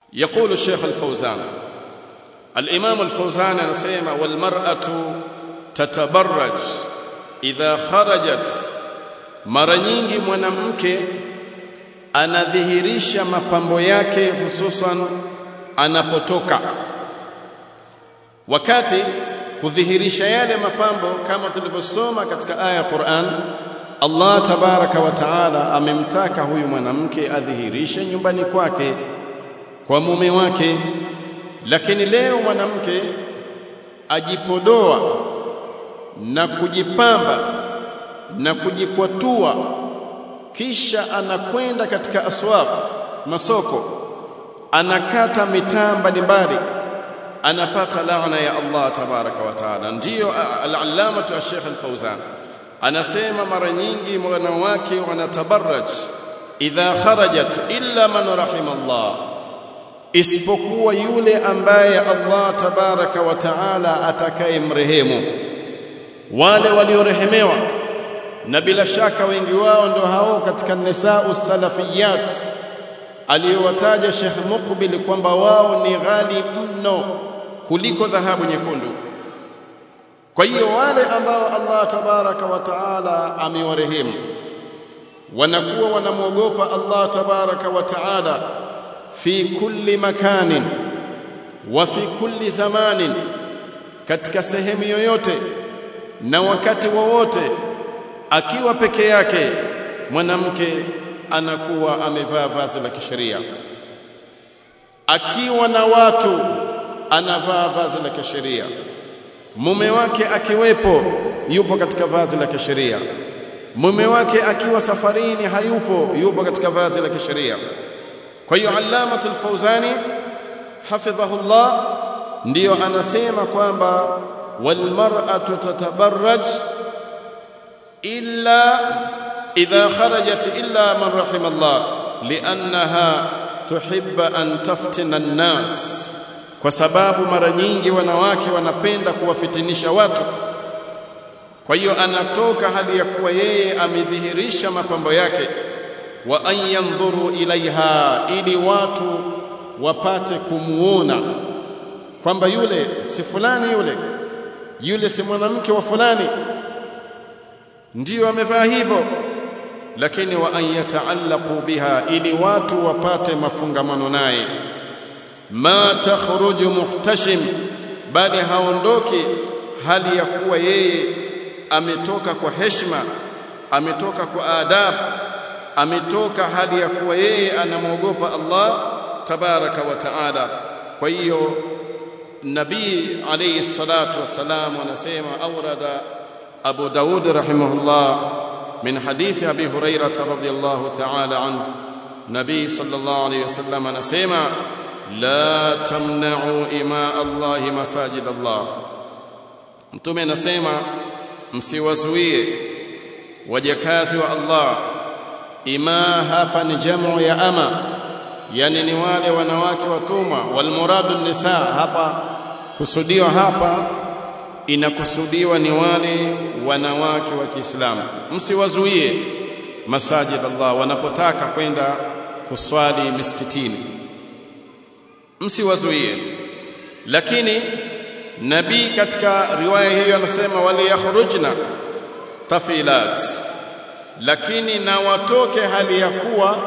يقول الشيخ الفوزان الإمام الفوزان anasema والمرأة تتبرج إذا خرجت mara nyingi mwanamke anadhihirisha mapambo yake hususan anapotoka wakati kudhihirisha yale mapambo kama tulivyosoma katika aya ya Qur'an Allah tabaraka wa taala amemtaka huyu mwanamke adhihirishe nyumbani kwake kwa mume wake lakini leo mwanamke ajipodoa na kujipamba na kujikwatua kisha anakwenda katika aswaq masoko anakata mitaa mbalimbali anapata laana ya Allah tabaraka wa taala ndiyo al-allama al-sheikh al-fawzan anasema mara nyingi wanawake wanatabarraj idha kharajat illa man rahima Allah isipokuwa yule ambaye Allah tabaraka wa taala atakayemrehemu wale waliorehemewa na bila shaka wengi wao ndo hao katika nisau salafiyat aliyowataja Sheikh Muqbil kwamba wao ni ghali mno kuliko dhahabu nyekundu kwa hiyo wale ambao Allah tabaraka wa taala amewarehemu wanakuwa wanamwogopa Allah tabaraka wa taala fi kulli makanin wa fi kulli zamanin katika sehemu yoyote na wakati wowote akiwa peke yake mwanamke anakuwa amevaa vazi la kisheria akiwa na watu anavaa vazi la kisheria mume wake akiwepo yupo katika vazi la kisheria mume wake akiwa safarini hayupo yupo katika vazi la kisheria kwa hiyo allamatul fawzani hafidhahullah ndiyo anasema kwamba walmar'atu tatabarraj illa idha kharajat illa man rahimallah li'annaha tuhibba an taftina an-nas kwa sababu mara nyingi wanawake wanapenda kuwafitinisha watu kwa hiyo anatoka hali ya kuwa yeye amedhihirisha mapambo yake wa an yanzuru ilaiha ili watu wapate kumuona kwamba yule si fulani yule yule si mwanamke wa fulani ndiyo amevaa hivyo lakini wa an yataallaqu biha ili watu wapate mafungamano naye ma takhruju muhtashim bali haondoki hali ya kuwa yeye ametoka kwa heshima ametoka kwa adab ametoka hali ya kuwa yeye anamwogopa Allah tabaraka wa taala kwa hiyo nabii alayhi salatu wassalam anasema awrada abu daud rahimahullah min hadithi abi hurairah radhiyallahu ta'ala anhu nabii sallallahu alayhi wasallam anasema la tamna'u ima Allah masajid Allah mtume anasema msiwazuie wajakazi wa Allah ima hapa ni jamu ya ama yani ni wale wanawake watumwa walmuradu nisa hapa kusudiwa hapa inakusudiwa ni wale wanawake wa Kiislamu msiwazuie masajid Allah wanapotaka kwenda kuswali misikitini msiwazuie lakini nabii katika riwaya hiyo anasema waliyakhrujna tafilat lakini na watoke hali ya kuwa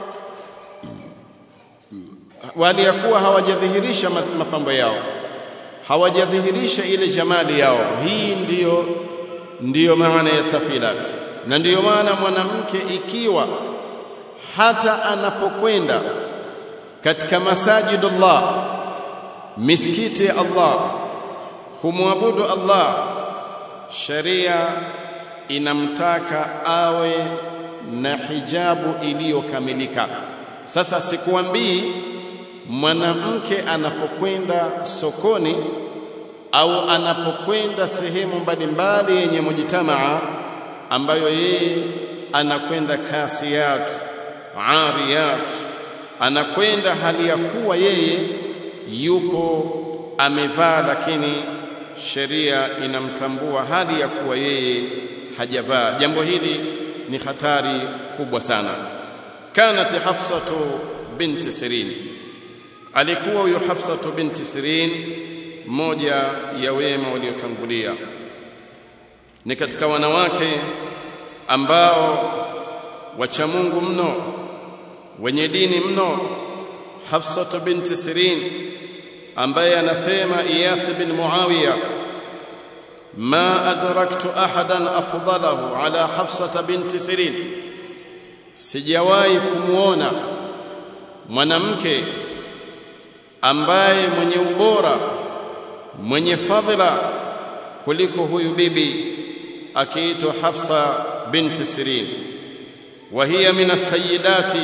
wali ya kuwa hawajadhihirisha mapambo yao hawajadhihirisha ile jamali yao hii ndiyo ndiyo maana ya tafilat na ndiyo maana mwanamke ikiwa hata anapokwenda katika masajidullah misikiti ya Allah kumwabudu Allah sharia inamtaka awe na hijabu iliyokamilika sasa sikuambii mwanamke anapokwenda sokoni au anapokwenda sehemu mbalimbali yenye mujtamaa ambayo yeye anakwenda kasiyat ariyat anakwenda hali ya kuwa yeye yupo amevaa lakini sheria inamtambua hali ya kuwa yeye hajavaa jambo hili ni hatari kubwa sana kanat hafsatu binti sirin alikuwa huyu Hafsa binti Sirin mmoja ya wema waliotangulia ni katika wanawake ambao wacha Mungu mno wenye dini mno Hafsa binti Sirin ambaye anasema Iyas bin Muawiya ma adraktu ahadan afdalahu ala Hafsa binti Sirin sijawahi kumuona mwanamke ambaye mwenye ubora mwenye fadhila kuliko huyu bibi akiitwa Hafsa binti Sirin wa hiya min as-sayyidati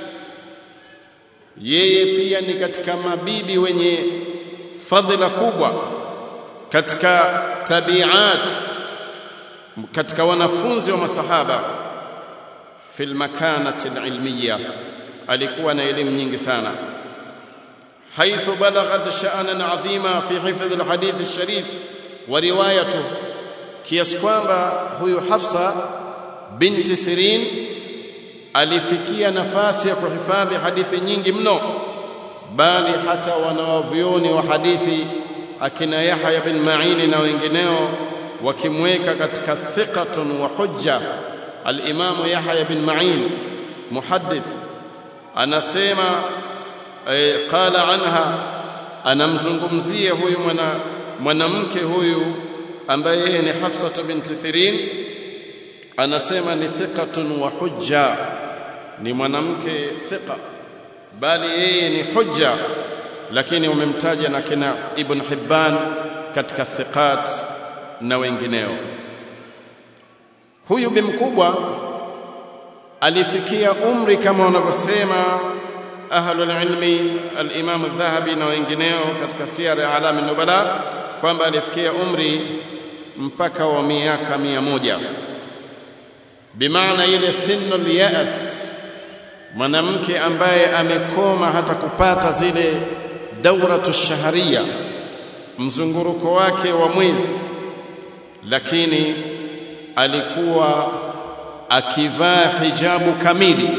yeye pia ni katika mabibi wenye fadhila kubwa katika tabiat katika wanafunzi wa masahaba fil makanati alilmiya alikuwa na elimu nyingi sana حيث بلغت شأنا عظيما في حفظ الحديث الشريف وروايته kiasi kwamba huyu Hafsa binti Sirin alifikia nafasi ya kuhifadhi hadithi nyingi mno bali hata wanawavyoni wa hadithi akina Yahya bin Ma'in na wengineo wakimweka katika thiqatun wa hujja al-Imam Yahya bin Ma'in muhaddith anasema e, qala anha anamzungumzia huyu mwana mwanamke huyu ambaye yeye ni Hafsa binti Thirin anasema ni thiqatun wa hujja ni mwanamke thiqa bali yeye ni hujja lakini umemtaja na kina Ibn Hibban katika thiqat na wengineo huyu bi mkubwa alifikia umri kama wanavyosema ahlul ilmi al-Imam al-Dhahabi na wengineo katika siyar alam an-nubala kwamba alifikia umri mpaka wa miaka mia moja bimaana ile sinul ya'as mwanamke ambaye amekoma hata kupata zile dauratu shaharia mzunguruko wake wa mwezi lakini alikuwa akivaa hijabu kamili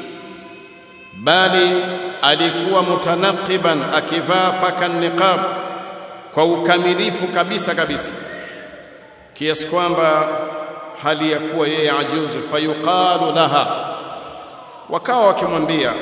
bali alikuwa mutanaqiban akivaa paka niqab kwa ukamilifu kabisa kabisa kiasi kwamba hali ya kuwa yeye ajuzu fayuqalu laha wakawa wakimwambia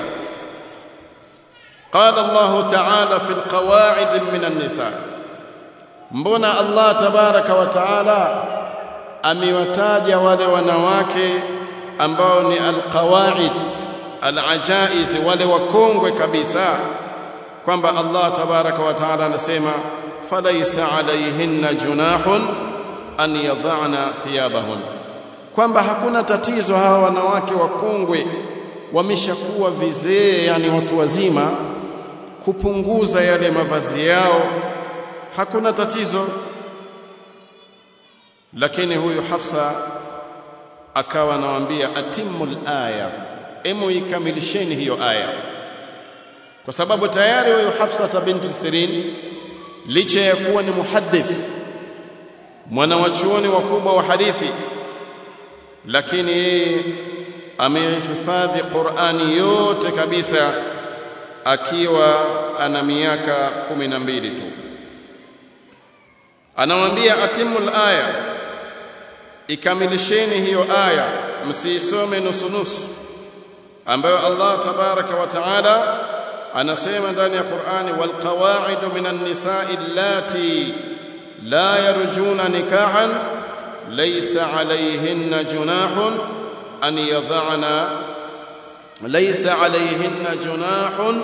qala Allah ta'ala fi alqawa'id min an-nisa mbona Allah tabaraka wa ta'ala amewataja wale wanawake ambao ni alqawa'id alajaiz wale wakongwe kabisa kwamba Allah tabaraka wa ta'ala anasema falaysa alayhinna junahun an yadhana thiyabahun kwamba hakuna tatizo hawa wanawake wakongwe wameshakuwa vizee yani watu wazima kupunguza yale mavazi yao hakuna tatizo lakini huyu Hafsa akawa anawaambia atimul aya emu ikamilisheni hiyo aya kwa sababu tayari huyu Hafsa binti Sirin licha ya kuwa ni muhaddith mwana wa chuoni wakubwa wa hadithi lakini yeye amehifadhi Qur'ani yote kabisa akiwa ana miaka kumi na mbili tu anamwambia atimul aya ikamilisheni hiyo aya msiisome nusu nusu ambayo Allah tabaraka wa taala anasema ndani ya Qur'ani wal qawaidu minan nisa'i allati la yarjuna nikahan laysa alayhinna junahun an yadhana laysa alayhinna junahun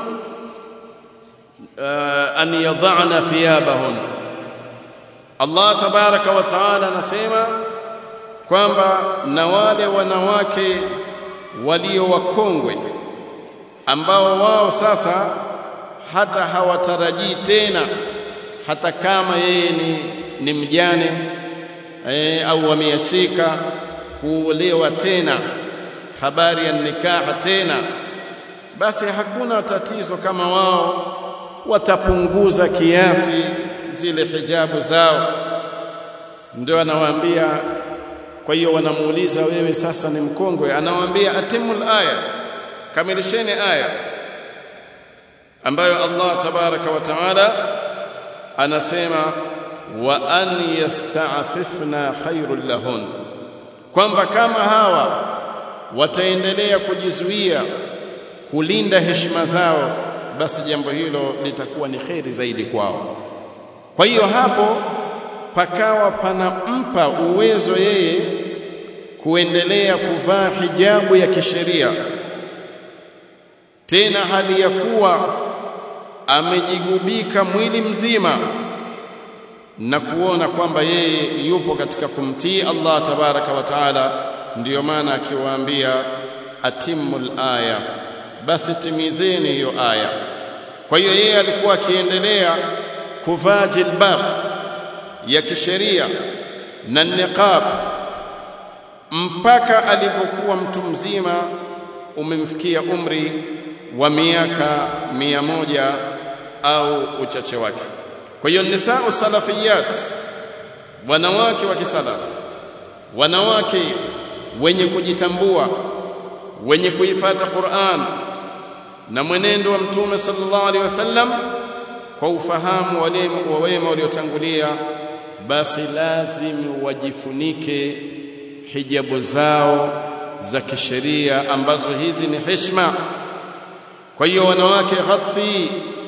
an yadhana thiyabahun Allah tabaraka wa taala anasema kwamba na wale wanawake walio wakongwe ambao wao sasa hata hawatarajii tena hata kama yeye ni, ni mjane e, au wameachika kuolewa tena habari ya nikaha tena basi hakuna tatizo kama wao watapunguza kiasi zile hijabu zao ndio anawaambia kwa hiyo wanamuuliza wewe sasa ni mkongwe anawaambia atimul aya kamilisheni aya ambayo Allah tabaraka wa taala anasema wa an yasta'fifna khairul lahun kwamba kama hawa wataendelea kujizuia kulinda heshima zao basi jambo hilo litakuwa ni kheri zaidi kwao kwa hiyo hapo pakawa panampa uwezo yeye kuendelea kuvaa hijabu ya kisheria tena hali ya kuwa amejigubika mwili mzima na kuona kwamba yeye yupo katika kumtii Allah tabaraka wa taala ndiyo maana akiwaambia atimul aya basi timizeni hiyo aya kwa hiyo yeye alikuwa akiendelea kuvaa jilbab ya kisheria na niqab mpaka alivyokuwa mtu mzima umemfikia umri wa miaka mia moja au uchache wake kwa hiyo nisau salafiyat wanawake wa kisalafu wanawake wenye kujitambua wenye kuifata Qur'an na mwenendo wa mtume sallallahu alaihi wasallam kwa ufahamu wa wema waliotangulia basi lazim wajifunike hijabu zao za kisheria ambazo hizi ni heshima kwa hiyo wanawake ghatti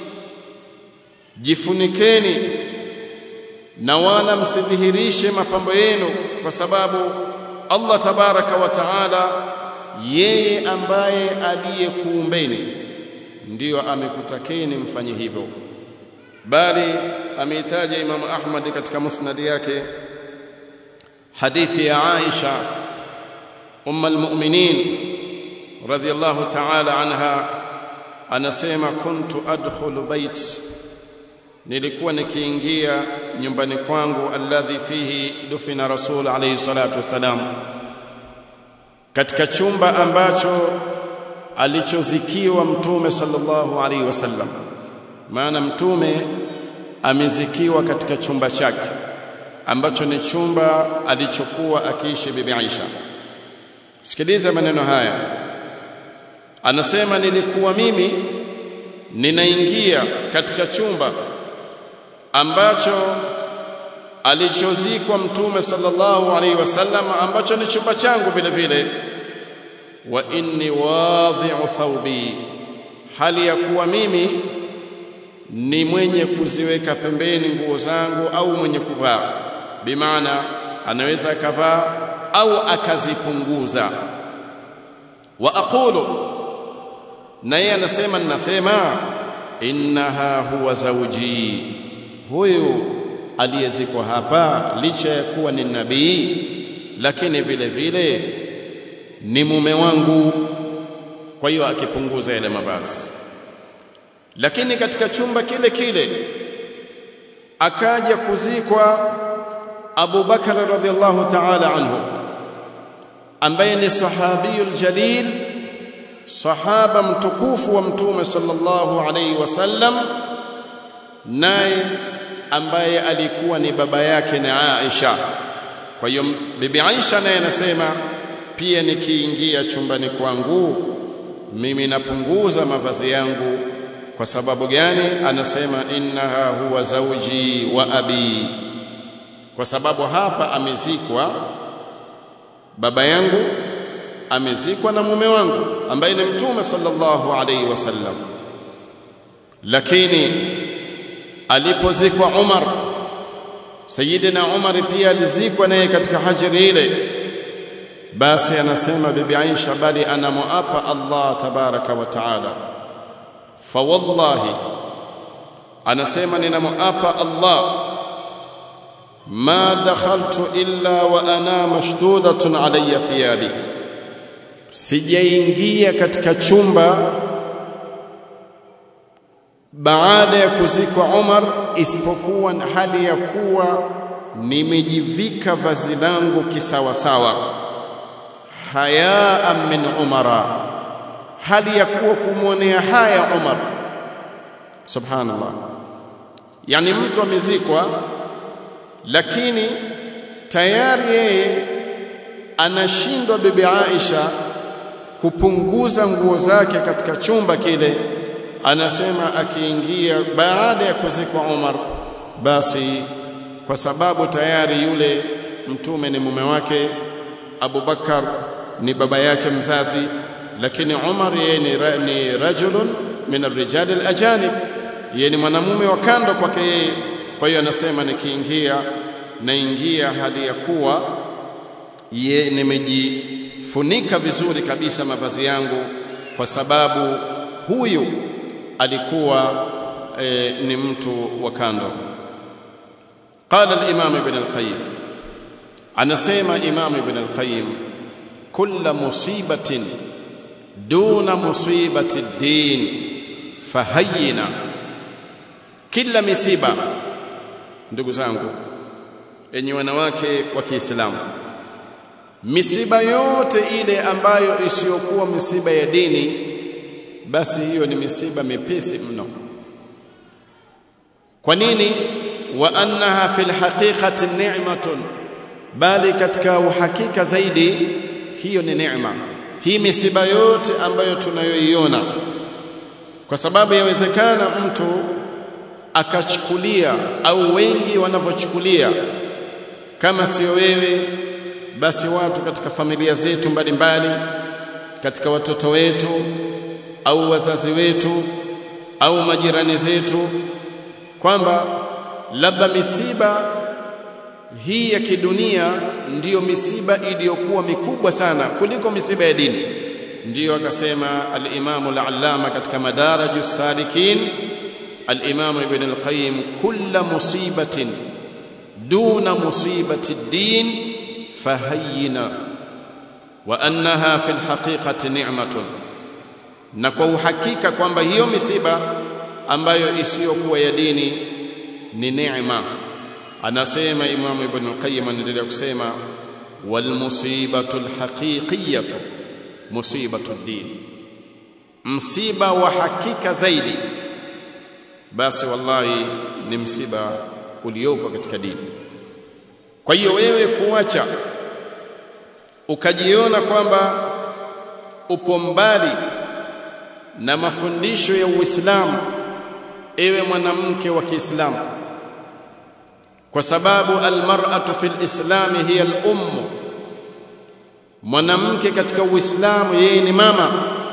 jifunikeni na wala msidhihirishe mapambo yenu kwa sababu Allah tabaraka wa taala yeye ambaye aliyekuumbeni ndiyo amekutakeni mfanye hivyo bali ameitaja Imam Ahmad katika musnad yake hadithi ya Aisha umm almu'minin radhiyallahu ta'ala anha anasema kuntu adkhulu bait nilikuwa nikiingia nyumbani kwangu alladhi fihi dufina rasul alayhi salatu wasalam katika chumba ambacho alichozikiwa mtume sallallahu alaihi wasallam maana mtume amezikiwa katika chumba chake ambacho ni chumba alichokuwa akiishi bibi Aisha sikiliza maneno haya anasema nilikuwa mimi ninaingia katika chumba ambacho alichozikwa mtume sallallahu alaihi wasallam ambacho ni chumba changu vile vile wa inni wadhi'u thawbi hali ya kuwa mimi ni mwenye kuziweka pembeni nguo zangu au mwenye kuvaa bimaana anaweza akavaa au akazipunguza wa aqulu na yeye anasema ninasema innaha huwa zawji huyu aliyezikwa hapa licha ya kuwa ni nabii lakini vile vile ni mume wangu kwa hiyo akipunguza yale mavazi lakini katika chumba kile kile akaja kuzikwa Abu Bakar radhiallahu ta'ala anhu ambaye ni sahabiyul jalil sahaba mtukufu wa mtume sallallahu alayhi wasallam naye ambaye alikuwa ni baba yake na Aisha kwa hiyo bibi Aisha naye anasema pia nikiingia chumbani kwangu mimi napunguza mavazi yangu kwa sababu gani anasema innaha huwa zauji wa abi kwa sababu hapa amezikwa baba yangu amezikwa na mume wangu ambaye ni mtume sallallahu alaihi wasallam lakini alipozikwa Umar Sayyidina Umar pia alizikwa naye katika hajri ile basi anasema bibi Aisha bali anamuapa Allah tabaraka wa taala fa wallahi anasema ninamuapa Allah ma dakhaltu illa wa ana mashdudatun alayya thiyabi sijaingia katika chumba baada ya kuzikwa Umar isipokuwa hali ya kuwa nimejivika vazi langu kisawasawa hayaa min umara hali ya kuwa kumwonea haya Umar subhanallah yani mtu amezikwa lakini tayari yeye anashindwa bibi Aisha kupunguza nguo zake katika chumba kile anasema akiingia baada ya kuzikwa Umar basi kwa sababu tayari yule mtume ni mume wake Abu Bakar ni baba yake mzazi lakini Umar yeye ni, ra, ni rajulun min arrijal alajanib yeye ni mwanamume wa kando kwake yeye kwa hiyo anasema nikiingia naingia hali ya kuwa ye nimejifunika vizuri kabisa mavazi yangu kwa sababu huyu alikuwa e, ni mtu wa kando قال الإمام ابن القيم anasema Imam Ibn al-Qayyim kulla musibatin duna musibati din fahayyina kila misiba ndugu zangu enyi wanawake wa Kiislamu misiba yote ile ambayo isiyokuwa misiba ya dini basi hiyo ni misiba mepesi mno kwa nini wa annaha fil haqiqati ni'matun bali katika uhakika zaidi hiyo ni neema hii misiba yote ambayo tunayoiona kwa sababu yawezekana mtu akachukulia au wengi wanavyochukulia kama sio wewe basi watu katika familia zetu mbalimbali katika watoto wetu au wazazi wetu au majirani zetu kwamba labda misiba hii ya kidunia ndiyo misiba iliyokuwa mikubwa sana kuliko misiba ya dini ndiyo akasema al-Imam al-Allama katika Madaraju Salikin al-Imam Ibn al-Qayyim kulla musibatin duna musibati ad-din fahayyina wa annaha fi al-haqiqati ni'matun na kwa uhakika kwamba hiyo misiba ambayo isiyokuwa ya dini ni neema anasema Imam Ibn Qayyim anaendelea kusema wal musibatu alhaqiqiyatu musibatu din msiba wa hakika zaidi basi wallahi ni msiba uliopo katika dini kwa hiyo wewe kuacha ukajiona kwamba upo mbali na mafundisho ya Uislamu ewe mwanamke wa Kiislamu kwa sababu almar'atu fil islami hiya al-umm mwanamke katika uislamu yeye ni mama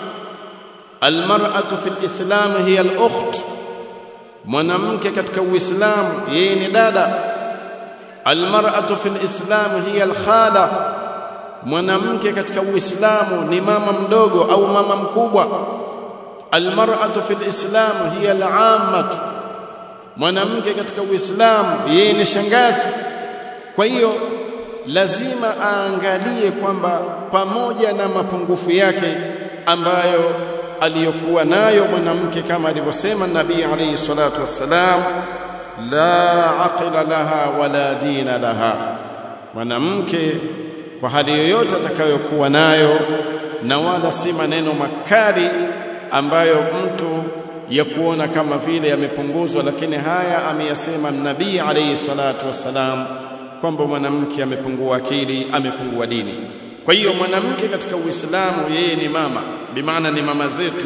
almar'atu fil islami hiya al-ukht mwanamke katika uislamu yeye ni dada almar'atu fil islami hiya al-khala mwanamke katika uislamu ni mama mdogo au mama mkubwa almar'atu fil islamu hiya al-ammatu mwanamke katika Uislamu yeye ni shangazi kwa hiyo lazima aangalie kwamba pamoja na mapungufu yake ambayo aliyokuwa nayo mwanamke kama alivyosema Nabii alayhi salatu wassalam la aqila laha wala dina laha mwanamke kwa hali yoyote atakayokuwa nayo na wala si maneno makali ambayo mtu ya kuona kama vile yamepunguzwa lakini haya ameyasema nabii alayhi salatu wassalam kwamba mwanamke amepungua akili amepungua dini kwa hiyo mwanamke katika uislamu yeye ni mama bimaana ni mama zetu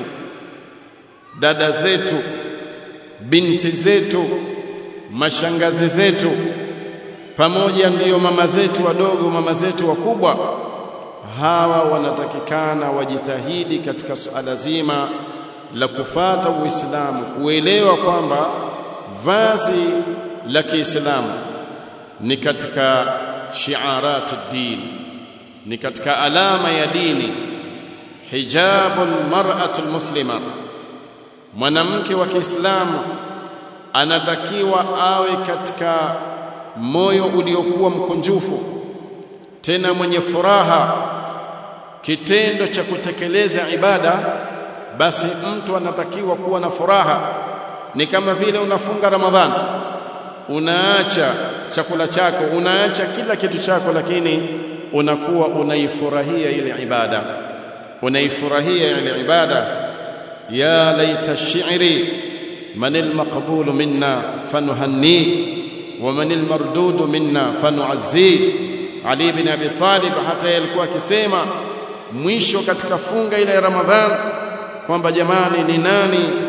dada zetu binti zetu mashangazi zetu pamoja ndiyo mama zetu wadogo mama zetu wakubwa hawa wanatakikana wajitahidi katika suala zima la kufata Uislamu kuelewa kwamba vazi la Kiislamu ni katika shiarat din ni katika alama ya dini hijabul mar'atul muslima mwanamke wa Kiislamu anatakiwa awe katika moyo uliokuwa mkunjufu tena mwenye furaha kitendo cha kutekeleza ibada basi mtu anatakiwa kuwa na furaha ni kama vile unafunga ramadhani unaacha chakula chako unaacha kila kitu chako lakini unakuwa unaifurahia ile ibada unaifurahia ile ibada ya laita shi'ri man almaqbul minna fanuhanni wa man almardud minna fanu'azzi ali ibn abi talib hata alikuwa akisema mwisho katika funga ile ya ramadhani kwamba jamani ni nani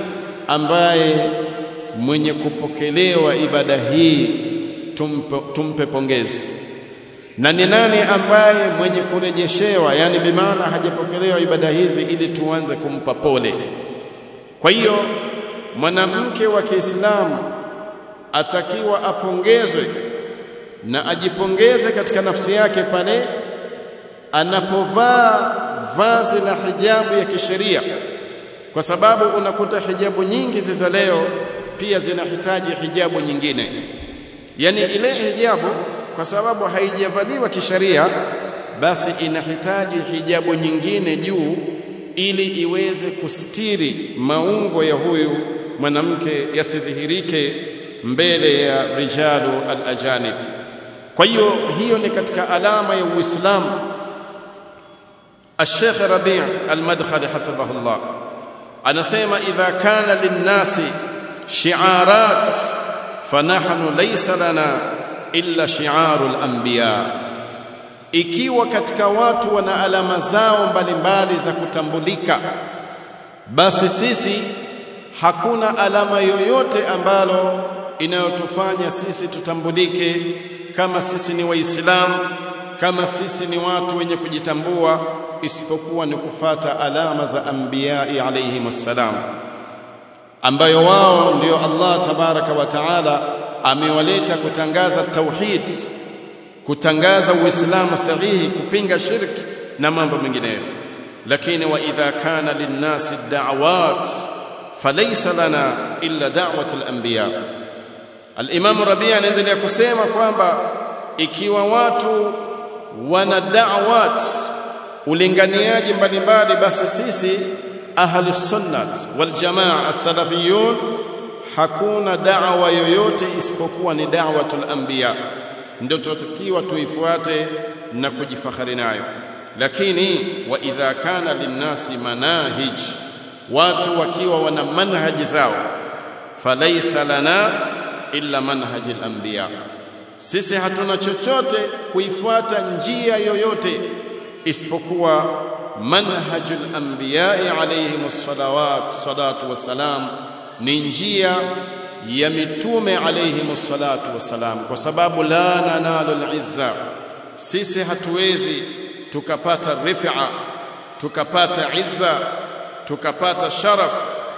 ambaye mwenye kupokelewa ibada hii tumpe, tumpe pongezi na ni nani ambaye mwenye kurejeshewa yani bimaana hajapokelewa ibada hizi ili tuanze kumpa pole kwa hiyo mwanamke wa Kiislamu atakiwa apongezwe na ajipongeze katika nafsi yake pale anapovaa vazi la hijabu ya kisheria kwa sababu unakuta hijabu nyingi za leo pia zinahitaji hijabu nyingine yani ile hijabu kwa sababu haijavaliwa kisheria basi inahitaji hijabu nyingine juu ili iweze kustiri maungo ya huyu mwanamke yasidhihirike mbele ya rijalu al-ajanib kwa hiyo hiyo ni katika alama ya Uislamu الشيخ ربيع المدخل حفظه الله anasema idha kana linnasi shi'arat fanahnu laysa lana illa shi'arul anbiya ikiwa katika watu wana alama zao mbalimbali za kutambulika basi sisi hakuna alama yoyote ambalo inayotufanya sisi tutambulike kama sisi ni waislamu kama sisi ni watu wenye kujitambua isipokuwa ni kufata alama za anbiyai alayhimussalam ambayo wao ndio Allah tabaraka wa taala amewaleta kutangaza tauhid kutangaza uislamu sahihi kupinga shirki na mambo mengineyo lakini wa idha kana linnasi da'awat falaysa lana illa da'wat al-anbiya al-imam rabi' anaendelea kusema kwamba ikiwa watu wana da'awat ulinganiaji mbalimbali basi sisi ahli sunnat wal jamaa as-salafiyun hakuna da'wa yoyote isipokuwa ni da'watul anbiya ndio tutakiwa tuifuate na kujifakhari nayo lakini wa idha kana linnasi manahij watu wakiwa wana manhaji zao falaysa lana illa manhajil anbiya sisi hatuna chochote kuifuata njia yoyote isipokuwa manhajul anbiya'i alayhimus salawat salatu wassalam ni njia ya mitume alayhimus salatu wassalam kwa sababu la nanalu al-izza sisi hatuwezi tukapata rif'a tukapata izza tukapata sharaf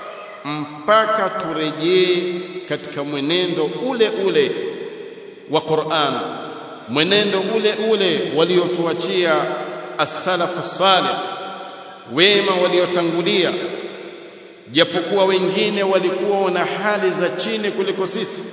mpaka turejee katika mwenendo ule ule wa Qur'an mwenendo ule ule waliotuachia as-salafu salih wema waliotangulia japokuwa wengine walikuwa wana hali za chini kuliko sisi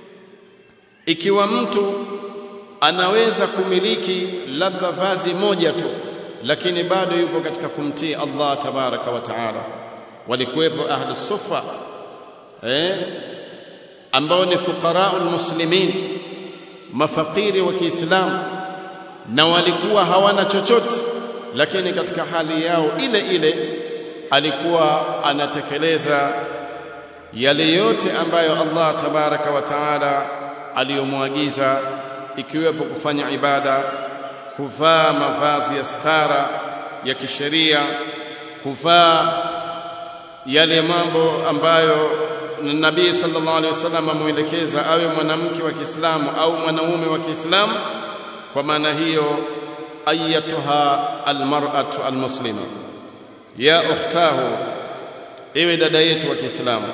ikiwa mtu anaweza kumiliki labda vazi moja tu lakini bado yupo katika kumtii Allah tabaraka wa taala walikuwepo ahli sufa eh ambao ni fuqaraul muslimin mafakiri wa Kiislamu na walikuwa hawana chochote lakini katika hali yao ile ile alikuwa anatekeleza yale yote ambayo Allah tabaraka wa taala aliyomwagiza ikiwepo kufanya ibada kuvaa mavazi ya stara ya kisheria kuvaa yale mambo ambayo Nabii sallallahu alaihi wasallam amuelekeza awe mwanamke wa Kiislamu au mwanaume wa Kiislamu kwa maana hiyo ayatuha almar'atu almuslima ya ukhtahu ewe dada yetu wa Kiislamu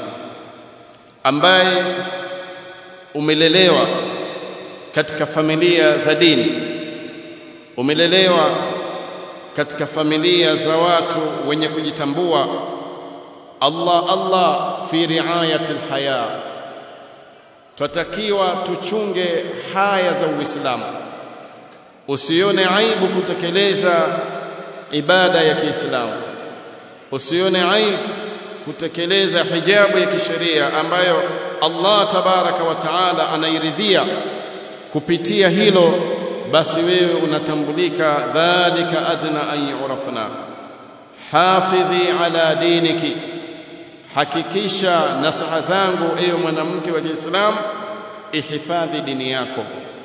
ambaye umelelewa katika familia za dini umelelewa katika familia za watu wenye kujitambua Allah Allah fi riayati alhaya twatakiwa tuchunge haya za Uislamu usione aibu kutekeleza ibada ya Kiislamu usione aibu kutekeleza hijabu ya kisheria ambayo Allah tabaraka wa taala anairidhia kupitia hilo basi wewe unatambulika dhalika adna an yurafna hafidhi ala diniki hakikisha nasaha zangu ewe mwanamke wa Kiislamu ihifadhi dini yako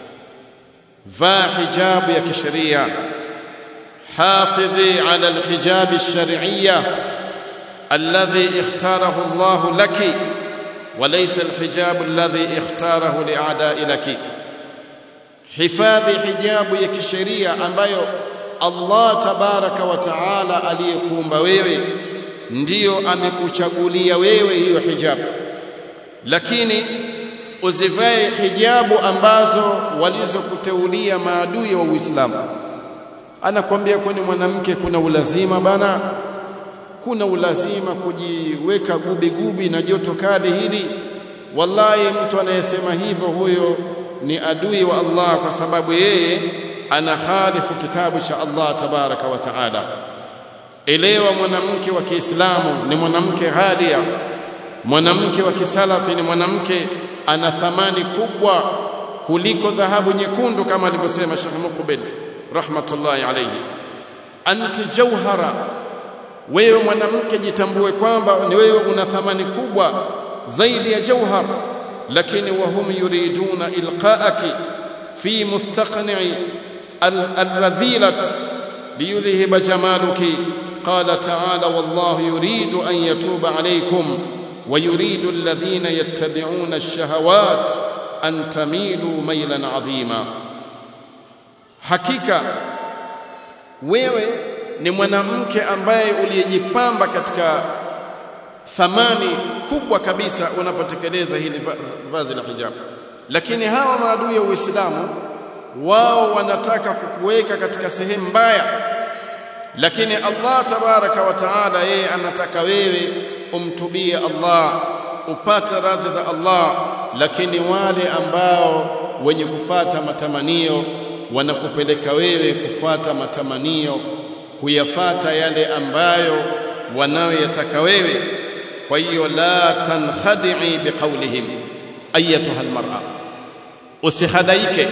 vaa hijabu ya kisheria hafidhi ala alhijab alshar'iyya alladhi ikhtarahu Allah laki وليس الحجاب الذي اختاره لاعداء لك hifadhi hijabu ya kisheria ambayo Allah tabaraka wa taala aliyekuumba wewe ndiyo amekuchagulia wewe hiyo hijabu lakini uzivae hijabu ambazo walizokuteulia maadui wa Uislamu anakwambia kwani mwanamke kuna ulazima bana kuna ulazima kujiweka gubi gubi na joto kali hili wallahi mtu anayesema hivyo huyo ni adui wa Allah kwa sababu yeye anakhalifu kitabu cha Allah tabaraka wa taala elewa mwanamke wa Kiislamu ni mwanamke ghalia mwanamke wa kisalafi ni mwanamke ana thamani kubwa kuliko dhahabu nyekundu kama alivyosema Sheikh Muqbil rahmatullahi alayhi anti jawhara wewe mwanamke jitambue kwamba ni wewe una thamani kubwa zaidi ya jauhar lakini wahum yuriduna ilqaaki fi mustaqni'i alradhilat liyudhhiba jamaluki qala ta'ala wallahu yuridu an yatuba alaykum ويريد الذين يتبعون الشهوات أن تميلوا ميلا عظيما حقيقة wewe ni mwanamke ambaye uliyejipamba katika thamani kubwa kabisa unapotekeleza hili vazi la hijab lakini hawa maadui ya Uislamu wao wanataka kukuweka katika sehemu mbaya lakini Allah tabaraka wa taala yeye anataka wewe umtubie Allah upate radhi za Allah lakini wale ambao wenye kufata matamanio wanakupeleka wewe kufuata matamanio kuyafata yale ambayo wanayoyataka wewe kwa hiyo la tankhadi'i biqaulihim ayatuha almar'a usihadaike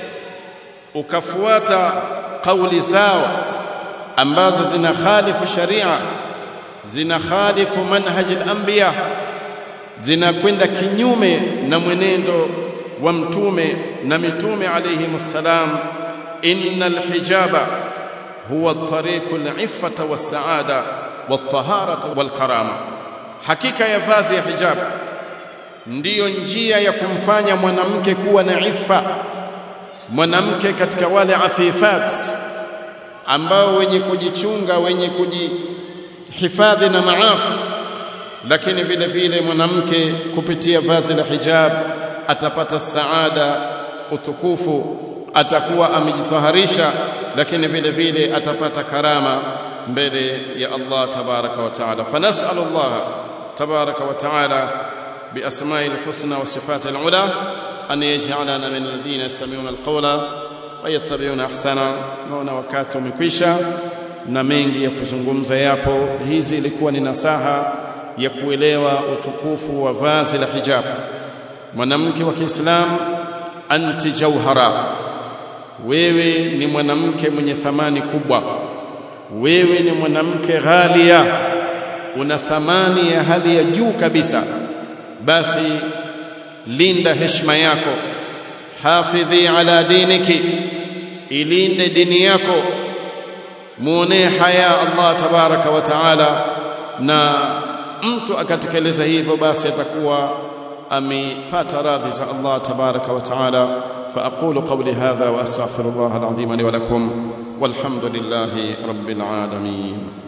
ukafuata kauli zao ambazo zina khalifu sharia zina khalifu manhaj al-anbiya zinakwenda kinyume na mwenendo wa mtume na mitume alayhi msalam innal hijaba huwa tariqu al-iffata was-sa'ada wat-taharata wal-karama hakika ya vazi ya hijab ndiyo njia ya kumfanya mwanamke kuwa na iffa mwanamke katika wale afifat ambao wenye kujichunga wenye kujihifadhi na maasi lakini vile vile mwanamke kupitia vazi la hijab atapata saada utukufu atakuwa amejitaharisha lakini vile vile atapata karama mbele ya Allah tabaraka wa taala fanasalu Allah tabaraka wa taala بأسماء الحسنى وصفات العلى أن يجعلنا من الذين يستمعون القول ويتبعون أحسنه naona wakati umekwisha na mengi ya kuzungumza yapo hizi ilikuwa ni nasaha ya kuelewa utukufu wa vazi la hijab mwanamke wa Kiislamu anti jauhara wewe ni mwanamke mwenye thamani kubwa wewe ni mwanamke ghalia una thamani ya hali ya juu kabisa basi linda heshima yako hafidhi ala diniki ilinde dini yako muonee haya Allah tabaraka wa taala na mtu akatekeleza hivyo basi atakuwa amepata radhi za Allah tabaraka wa taala فأقول قولي هذا وأستغفر الله العظيم لي ولكم والحمد لله رب العالمين